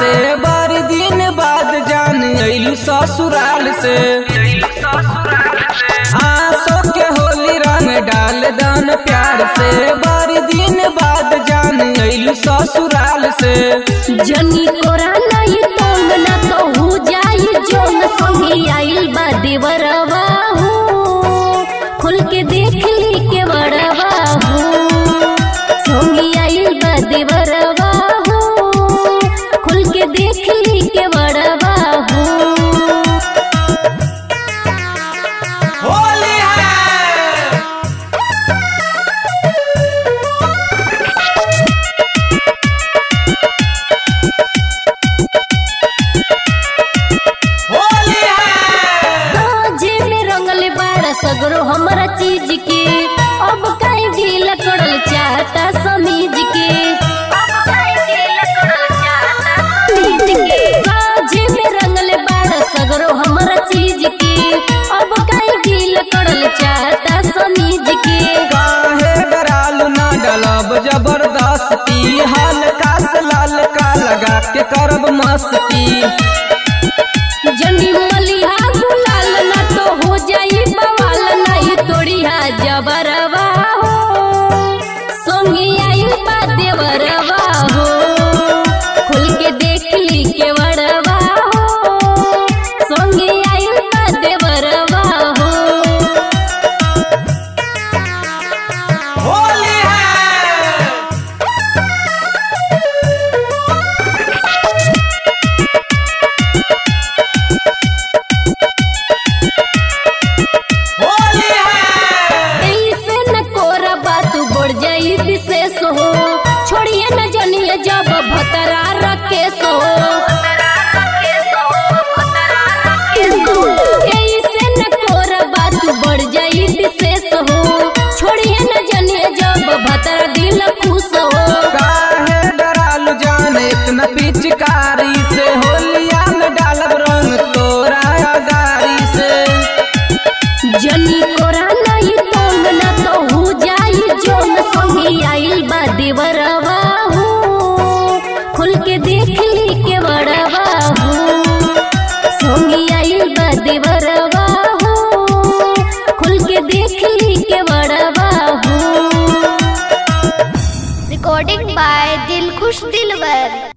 से बारी दिन बाद जान अइलू ससुराल से आंसू के होली रंग डाल दान प्यार से बारी दिन बाद जान अइलू ससुराल से जनी कोरा नहीं तोंग ना तो हो जाई जोन संगी आइल बा देवरवा हो खुल के देख ली के बड़वा हो संगी आइल बा देवरवा हो खुल के देख ली के बड़वा हो होली है होली है साझे में रंगले बाड़ा सगरो हमरा चीज के अब काहे ढीला करल चाहता समीज के साझे में रंगले बाड़ा सगरो हमरा चीज के अब काहे ढीला करल चाहता समीज के काहे डरालू ना डलब जबरदस्ती हल्का से लाल का लगा के करब मस्ती जनी मलिहा गुलाल ना तो हो जाई बवाल नहीं तोड़िया जबरवा हो संगी आई बा देवरवा हो खुल के देख ली के वड़वा हो संगी आई बा देवरवा हो होली है होली है ऐसे न कोरा बात बढ़ जाई विशेष हो छोड़िए न जनिए जब भतरा रखे सो ऐसे न कोरा बात बढ़ जाई विशेष हो छोड़िए न जनिए जब भतरा दिल खुश हो काहे डरालू जान इतना पिचकारी से होलिया में डालब रंग तोरा गाड़ी से जनी कोरा नहीं तोंग ना तो हो जाई जोन संगी आइल बा देवरवा हो खुल के देख ली के बड़वा हो संगी आइल बा देवरवा हो खुल के देख ली के बड़वा हो recording by Dilkhush Dilwar